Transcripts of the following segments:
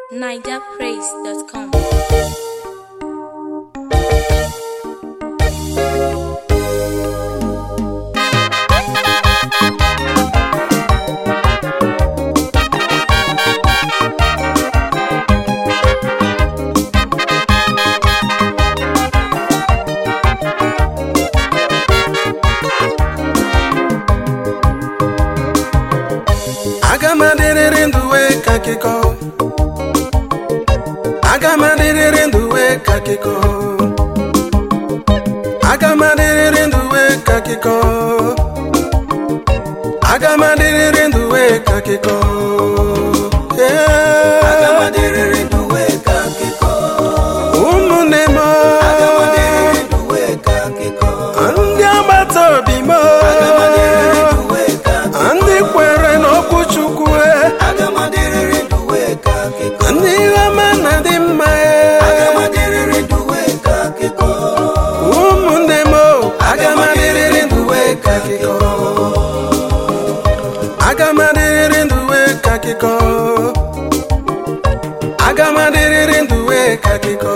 nigerpraise.com. aga m adịrịrị ndụ wee ka akịkọ aga m adịrịrị ndụ wee ka akịkọ aga m adịrịrị ndụ wee ka akịkọ aga m adịrịrị ndụ wee ka akịkọ Aga m Ee, adịrịrị ndụ wee ka akịkọ. ụmụnne m Aga m adịrịrị ndụ wee ka akịkọ. ndị agbata obi m Aga m adịrịrị ndụ wee ka akịkọ. ndị kwere n'okwu Chukwu Aga m adịrịrị ndụ wee ka akịkọ. ndị ihe ọma na dị mma Aga m adịrịrị ndụ wee ka akịkọ. ụmụnne m aga m adịrịrị ndụ wee ka akịkọ aga m adịrịrị ndụ wee ka akịkọ aga m adịrịrị ndụ wee ka akịkọ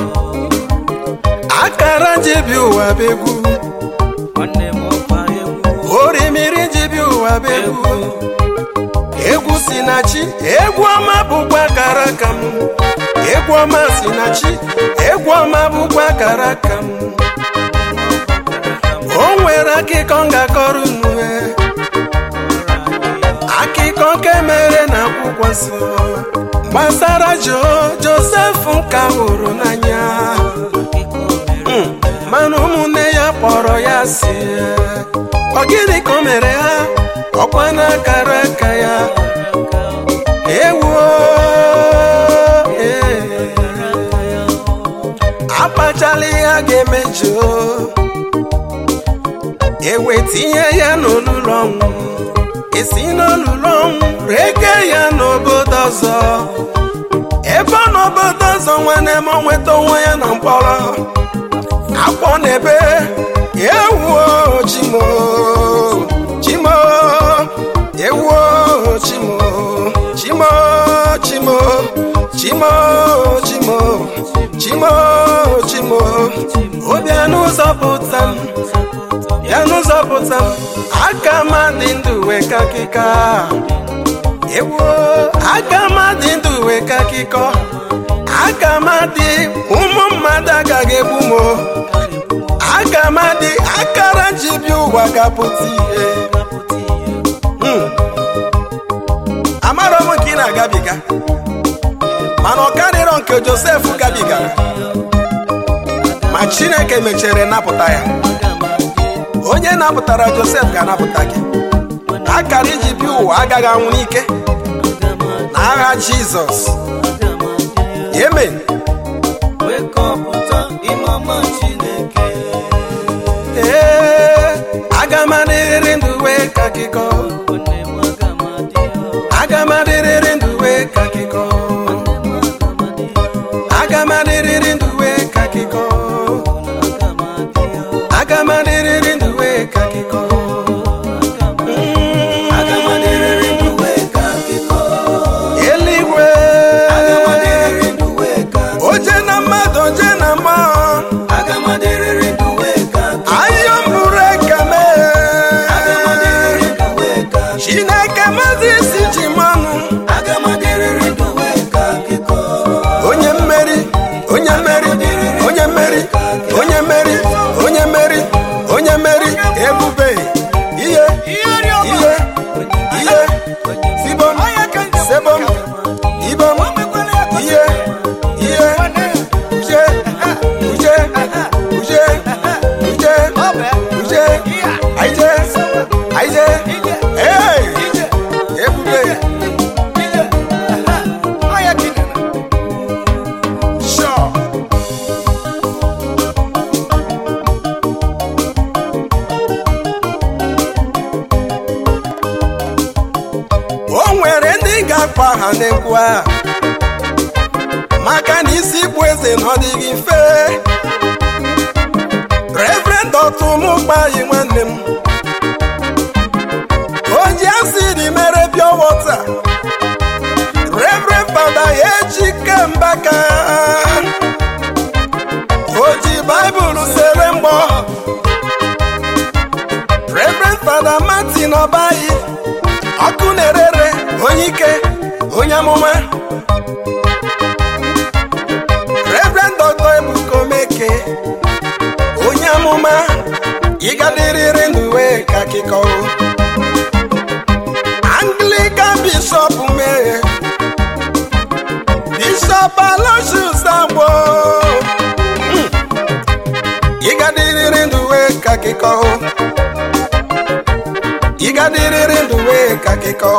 akara ji bi ụwa bụ egwu Nwanne m ọkwa egwu. orimiri ji bi ụwa bụ egwu egwu si na chi egwu ọma bụkwa akara aka m egwu ọma si na chi egwu ọma bụkwa akara aka m o nwere akụkọ m ga-akọrọ unu eh. akụkọ nke mere na akwụkwọ nsọ gbasara jo josef nka hụrụ n'anya Mm, mana ụmụnne ya kpọrọ ya si ọ gịnị ka o mere ha ọkwa n'akara aka ya ewuo ee. akpachala ihe a ga-emejọ ewe tinye ya n'olulu ọnwụ esi n'olulu ọnwụ rege ya n'obodo ọzọ ebe ọ n'obodo ọzọ nwanne m o nweta onwe ya na mkpọrọ akpọ n'ebe ewuo chimo chimo ewuo chimo chimo chimo chimo chimo chimo chimo obi n'ụzọ pụta m ya n'ụzọ pụta m aka m dị ndụ wee ka akịka ewuo aka m dị ndụ wee ka akịkọ aka m dị ụmụ mmadụ agaghị egbu m o. aka m dị akara ji bi ụwa gapụta ihe Hmm. amarọ m nke ị na-agabiga mana ọ karịrọ nke josef gabigara ma chineke mechere napụta ya onye napụtara josef ga-anapụta gị akara iji bi ụwa agaghị anwụ n'ike n'agha jizọs amen Wekọpụta ime ọma Chineke. ee aga m adịrịrị ndụ wee ka akịkọ Nwanne m aga m adị ọ. aga m adịrịrị ndụ wee ka akịkọ aga m adịrịrị ndụ wee ka akịkọ Aga m adị ọ. aga m adịrịrị ndụ wee ka akịkọ Mm. Aga m adịrịrị ndụ wee ka akịkọ. eluigwe Aga m adịrịrị ndụ wee ka akịkọ. oje na mmadụ oje na mmụọ Aga m adịrịrị ndụ wee ka akịkọ. ayọ mbụrụ ekeme Aga m adịrịrị ndụ wee ka akịkọ. chineke mazi isi ji mmanụ Aga m adịrịrị ndụ wee ka akịkọ. onye mmeri onye mmeri onye mmeri onye mmeri onye mmeri onye mmeri ebube ihe ihe ihe sibom sebom ibom ihe ihe uje uje uje uje uje aije aije hey ebube sure o nwere ndị ga-akpọ aha n'egwu a maka na isi ịkpụ eze na ọ dịghị mfe reverend ọtụmụgbayi nwanne m onye asịrị mere pure water reverend fada eji aka o ji baịbụl sere mgbọ reverend fada martin ọbayi ọkụ na-erere onye ike onye amụma reverend dr ebuka omeke onye amụma ịgadiriri n'uwe ka akịkọ anglican bishop mee bishop aloysius agbo Mm. ịgadiriri n'uwe ka akịkọ ịgadiriri n'uwe ka akịkọ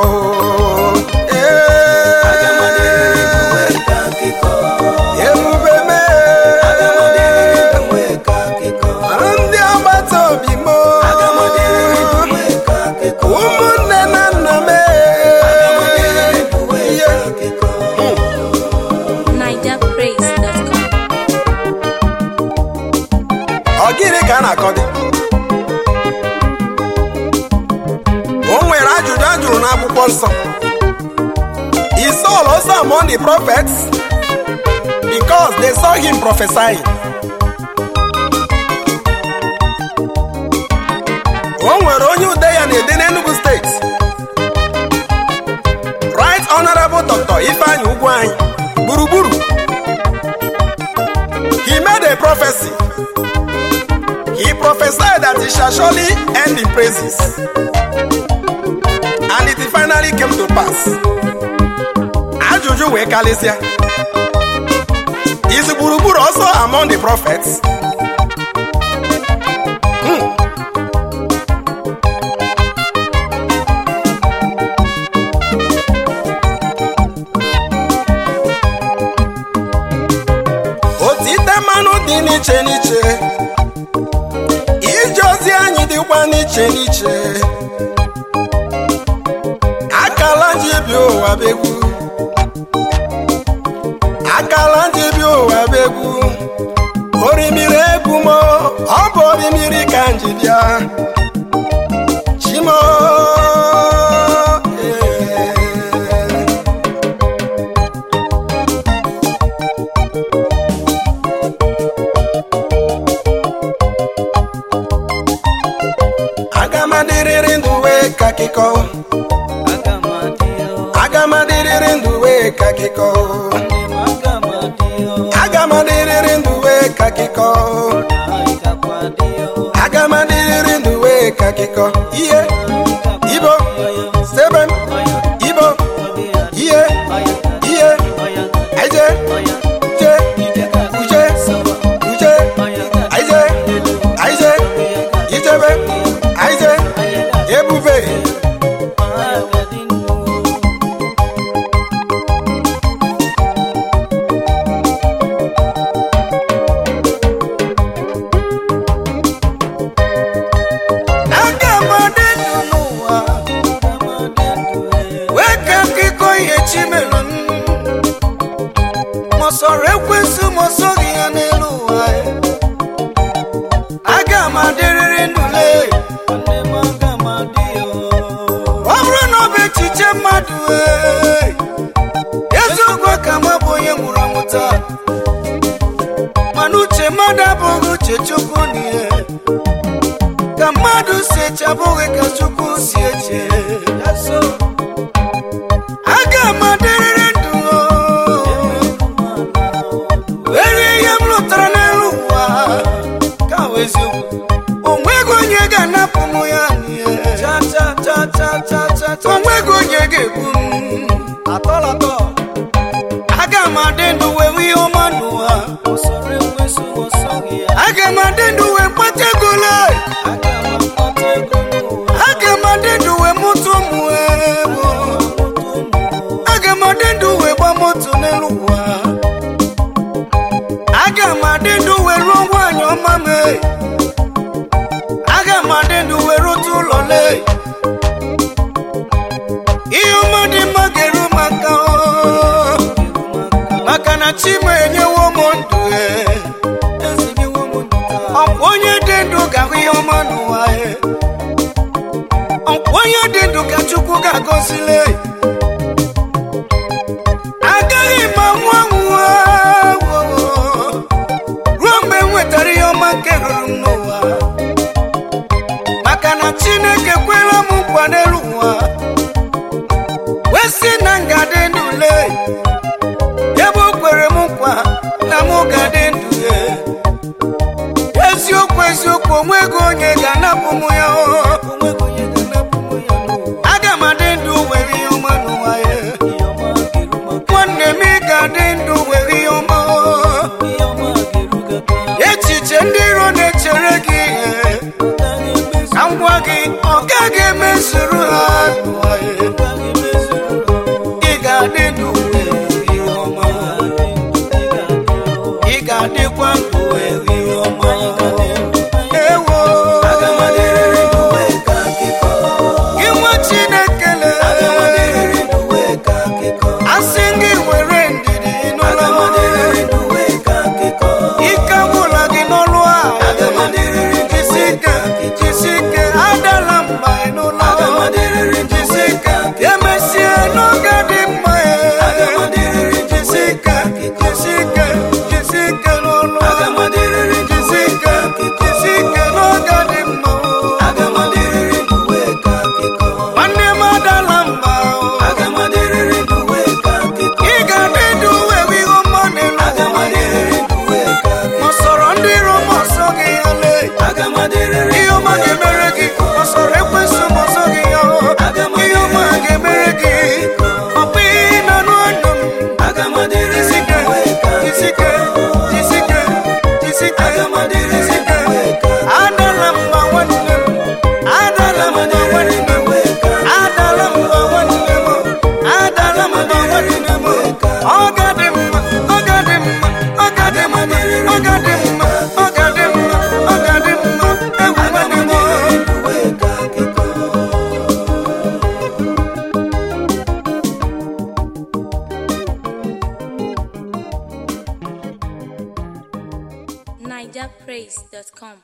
Ee, ebube mee ndị agbata obi m ụmụnne na nna m ihe NigerPraise.com. ọ gịnị ka a na-akọ dị o nwere ajụjụ a jụrụ n'akwụkwọ nsọ Is Saul also among the prophets because they saw him prophesying o nwere onye ude ya na-ede n'Enugu steeti right honorable dr ifeanyi ugwu anyị gburugburu he made a prophecy He prophesied that he shall surely end in praises. And it finally came to pass. Ajụjụ wee kalịsịa. Is gburugburu also among the prophets? Hmm. Otite mmanụ dị n'iche n'iche ije ozi anyị dịkwa n'iche n'iche akala ji bi ụwa begwu akala ji bi ụwa begwu orimiri egwu m ọ bụ orimiri ka m ji bịa chimo ee. aga m adịrịrị ndụ wee ka akịkọ aga m adịrịrị ndụ wee ka akịkọ aga m adịrịrị ndụ wee ka akịkọ aga m adịrịrị ndụ wee ka akịkọ ihe ibo sebe m ibo ihe ihe aije je uje uje aije aije ijebe aije ebube aga m adị ndụ n'ụwa wee ka akụkọ ihe chi mere m ma ọ sọrọ ekwensụ ma ọ sọghị ya n'elu ụwa aga m adịrịrị ndụle ọ bụrụ na ọ bụ echiche mmadụ ee, eziokwu ka m bụ onye nwụrụ anwụ taa mana uche mmadụ abụghị uche chukwu n'ihe ka mmadụ si eche abụghị ka chukwu si eche aga m adịrịrị ndụ were ihe m lụtara n'elu ụwa ka ọ bụ eziokwu o nweghị onye ga-anapụ m ya n'ihe o nweghị onye ga-egbu m aga m adị ndụ wee nwee ihe ọma n'ụwa aga m adị ndụ wee kpata ego lee aga m adị ndụ wee mụta ụmụ ego aga m adị ndụ wee gba moto n'elu ụwa aga m adị ndụ wee rụọ nwaanyị ọma mee aga m adị ndụ wee rụta ụlọ lee ihe ọma dị mma ga-eru maka maka na chima enyewo m ndụ ee. ọkwa onye dị ndụ ga-ahụ ihe ọma n'ụwa ee. ọkwa onye dị ndụ ka chukwu ga-agọzile agaghị m anwụ anwụ n'ụwa maka na chineke kwela m nkwa n'elu ụwa wee sị na m ga-adị ndụ lee ebe o kwere m nkwa na m ga-adị ndụ ya eziokwu eziokwu onweghị onye ga-anapụ m ya o. aga m adị ndụ were ihe ọma n'ụwa ya nwanne m ị ga-adị ndụ were ihe ọma o. echiche ndị iro na-echere gị ihe ka m gwa gị ọ gaghị emezuru ha n'ụwa ya ị ga-adị ndụ were ihe ọma ị ga-adịkwa ndụ were ihe ọma ewo Aga m adịrịrị ndụ wee ka akụkọ. gị nwa chineke Aga m lee adịrịrị ndụ wee ka akụkọ. asị gị were ndidi Aga m n'ụlọ adịrịrị ndụ wee ka akụkọ. ike gwụla gị n'ọlụ a Aga m adịrịrị ndụ jisi wee ike ka akụkọ. jisi ike adala mba n'ụlọ Aga m adịrịrị ndụ jisi wee ike ka akụkọ. emesie n'oge dị mma Aga m adịrịrị ndụ jisi wee ike ka akụkọ. jisi ike jisi ike n'ọlụ a Aga m adịrịrị ndụ jisi wee ike ka akụkọ. jisi ike n'oge dị mma Aga m adịrịrị ndụ wee ka akụkọ. nwanne m adala mba Aga m adịrịrị ndụ wee ka akụkọ. ị ga-adị ndụ wee ihe ọma n'elu Aga m adịrịrị ndụ wee ka akụkọ. ọsọrọ ndị iro m ọsọ gị ya lee Aga m adịrịrị ihe ọma ga-emere gị ọsọrọ ekwesị m ọsọ gị ya ihe ọma ga-emere gị ọkpa ihe nọ n'ọnụ m Aga m adịrịrị jisike ndụ wee ka akụkọ. jisike jisike jisike Aga m adịrịrị jisike ndụ wee ka akụkọ. adala mba nwanne m adala mba nwanne m adala mba nwanne m adala mba nwanne m ọ ga-adị mma ọ ga-adị mma ọ ga-adị mma ọ ga-adị mma ọ ga-adị mma ọ ga-adị mma egwu nwanne m wee ka akụkọ. NigerPraise.com.